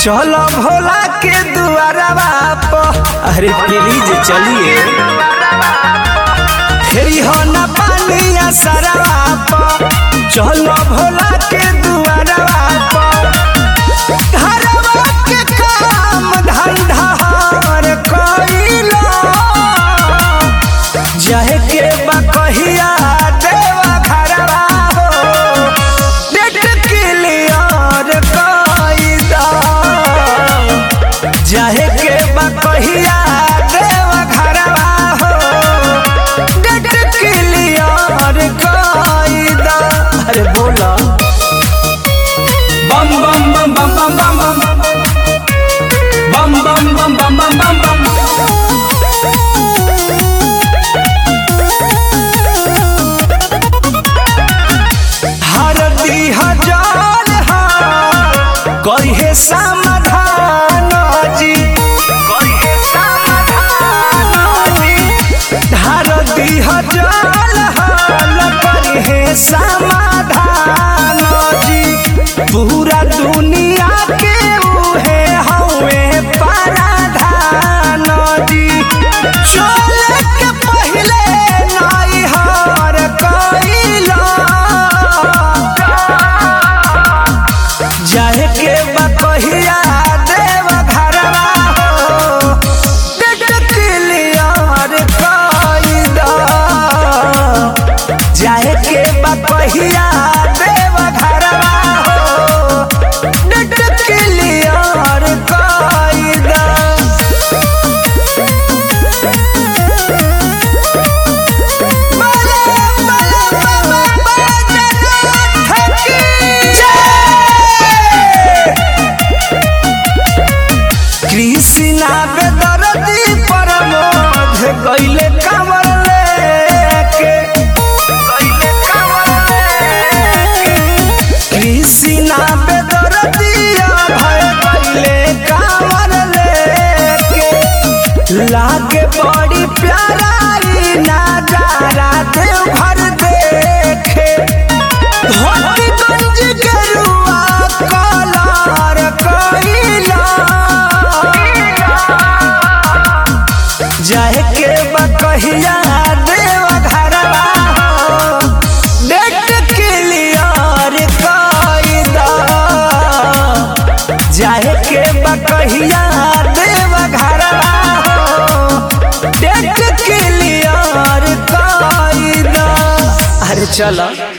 चलो भोला के दुआरवा पर अरे प्लीज चलिए फेरी हो न पानिया सरवा पर चलो भोला के दुआरवा पर घरवा के काम धंधा हर कइलो जहे के बा कहिया देवा घरवा हो डेट क्लियर कइदा जहे के बा कहिया देवा घरवा हो डेट क्लियर कइदा अरे बोला बम बम बम बम बम बम बम बम बम बम बम बम बम बम हर दी हजार हार कहे समाधान जी कहे समाधान जी हर दी हजार हाल कहे समाधान जी पूरा दुनिया के उहे हवे paraधान जी चले के पहले नाई हार कइला जाहे के बा कहिया देव घरवा हो डेट क्लियर कइदा जाहे के बा कहिया देव घरवा हो डेट क्लियर कइदा कृष्णा बेदरदी परमोध गइले कमर लेके गइले कमर लेके कृष्णा बेदरदी भय गइले कमर लेके लागे बड़ी प्यारा ई नजारा देवघर देखे धोतीगंज के रुआ कलर कइला जाहे के बा कहिया देव घरवा हो डेट क्लियर कइदा जाहे के बा कहिया देव घरवा हो डेट क्लियर कइदा अरे चलो